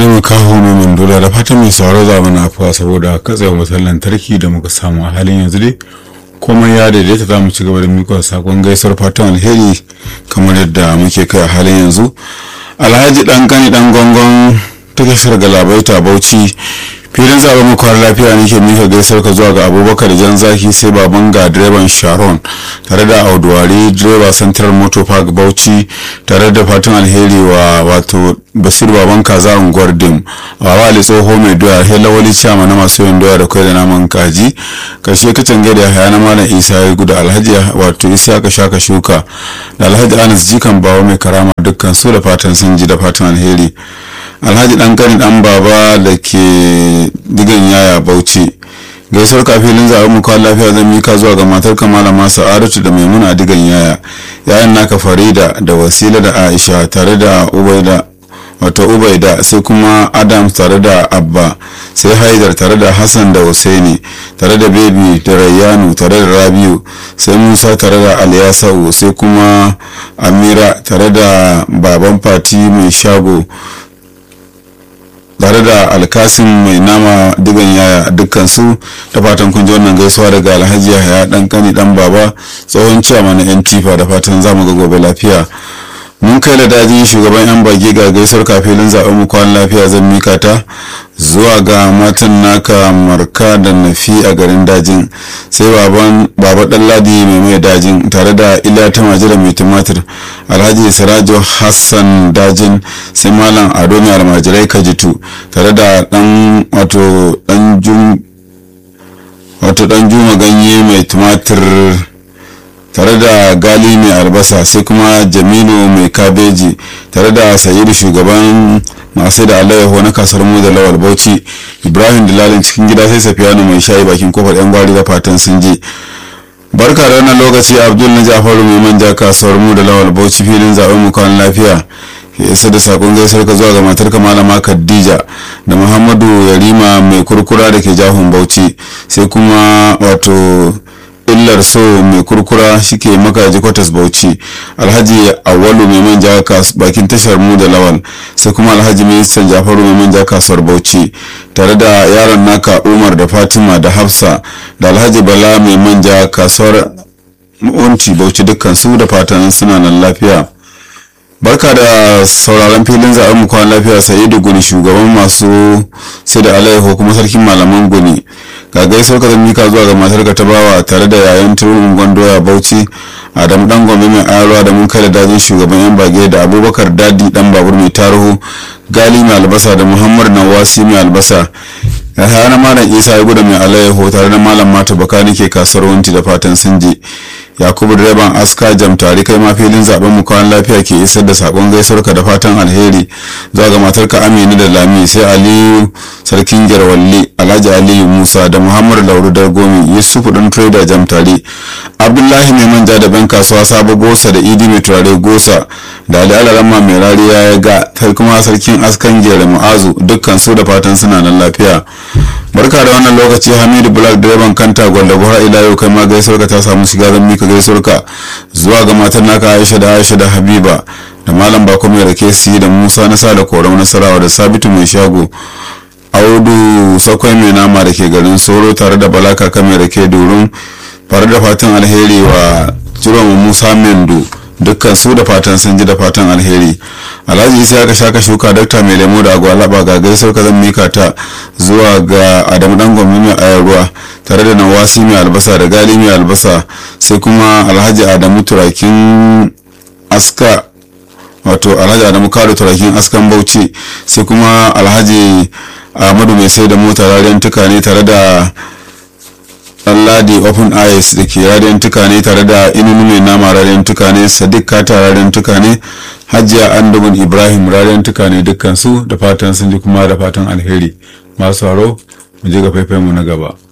wani makaho mai mandula da fatan mai sauraro za mu nafuwa saboda katsewa wutar lantarki da muka samu a halin yanzu dai komai ya daidaita za mu ci gaba da miƙa sakon gaisuwar fatan alheri kamar yadda muke kai a halin yanzu alhaji dan kani dan gongon ta tashar galabaita bauchi filin zaɓen makwar lafiya ne ke mika gaisar ka zuwa ga abubakar jan zaki sai baban ga direban sharon tare da auduwari direba central motor park bauchi tare da fatan alheri wa wato basir baban kaza unguwar dim a wali tsoho mai doya hela wali ciyama na masu yin doya da kwai da naman kaji karshe kacin gada ya haya na malam isa ya guda alhaji wato isa ka shaka shuka da alhaji anas jikan bawa mai karama dukkan su da fatan sun ji da fatan alheri alhaji dan kani dan baba da ke digan yaya bauchi gaisuwar kafilin zaɓen mu kawai lafiya zan mika zuwa ga matar kamala masu aratu da maimuna a digan yaya yayan naka farida da wasila da aisha tare da ubaida wato ubaida sai kuma adams tare da abba sai haidar tare da hassan da husaini tare da bebi da rayyanu tare da rabiu sai musa tare da aliyasau sai kuma amira tare da baban fati mai shago tare da alkasin mai nama digan yaya dukkan su da fatan kun ji wannan gaisuwa daga alhaji yahaya dan kani dan baba tsohon ciyama na yan tifa da fatan zamu ga gobe lafiya mun kai da daji shugaban yan bage ga gaisuwar kafilin zaben mu kwan lafiya zan mika ta zuwa ga matan naka marka da nafi a garin dajin sai baban baba ladi mai mai dajin tare da iliya ta majira mai tumatir alhaji sirajo hassan dajin sai malam ado mai almajirai kajitu tare da dan wato dan jum wato dan juma ganye mai tumatir tare da gali mai albasa sai kuma jamilu mai kabeji tare da sayidu shugaban masu da alayyahu na kasar mu da lawal bauchi ibrahim dalalin cikin gida sai safiyanu mai shayi bakin kofar yan gwari da fatan sun je barka da wannan lokaci abdul na jafaru mai manja kasuwar mu da lawal bauchi filin zaben mu kwan lafiya ya isa da sakon gaisar ka zuwa ga matar ka malama khadija da muhammadu yarima mai kurkura da ke jahun bauchi sai kuma wato illar so mai kurkura shike makaji kwatas bauchi alhaji awalu mai manja bakin tashar mu da lawal sai kuma alhaji ministan jafaru mai manja kasuwar bauchi tare da yaron naka umar da fatima da hafsa da alhaji bala mai manja kasuwar unci bauchi dukkan su da fatan suna nan lafiya barka da sauraron filin zaɓen mu kwan lafiya sa'idu guni shugaban masu sai da alaiho kuma sarkin malaman guni ga gaisuwar ka mika zuwa ga matar ka ta bawa tare da yayan tururin gwandoya bauchi adamu dan gombe mai ayarwa da mun kai da dajin shugaban yan bage da abubakar dadi dan babur mai tarihu gali mai albasa da muhammad nawasi mai albasa ya na malam isa ya guda mai alaiho tare da malam mata baka nake kasuwar wanti da fatan sun je yakubu direban aska jam tare kai ma filin zaben mu kawan lafiya ke isar da sakon gaisuwarka da fatan alheri zuwa ga matarka aminu da lami sai aliyu sarkin jarwalli alhaji aliyu musa da muhammad lauru dargomi yusufu dan trader jam tare abdullahi mai manja da ban kasuwa sabo gosa da idi mai turare gosa da ali alarama mai rariya ya ga sai kuma sarkin askan gere mu'azu dukkan su da fatan suna nan lafiya barka da wannan lokaci hamidu black direban kanta gwanda buhar ila yau kai ma gaisuwarka ta samu shiga zan mika gaisuwarka zuwa ga matan naka aisha da aisha da habiba da malam bako mai rake si da musa na sa da korau nasarawa da sabitu mai shago audu sakwai mai nama da ke garin soro tare da balaka kan mai rake durun fara da fatan alheri wa jiran musa mendo dukkan su da fatan sun ji da fatan alheri alhaji isa ya shaka shuka dakta mai lemo da agwalaba ga gaisar ka zan mika ta zuwa ga adamu dan gwamnati mai ayarwa tare da nawasi mai albasa da gali mai albasa sai kuma alhaji adamu turakin aska wato alhaji adamu kado turakin askan bauchi sai kuma alhaji ahmadu mai sai da mota rariyan tukane tare da ladi open eyes da ke radiyan tukane tare da inunu mai nama radiyan tukane sadiq kata radiyan tukane hajiya andubun ibrahim radiyan tukane dukkan su da fatan sun ji kuma da fatan alheri masu haro mu je ga faifai mu na gaba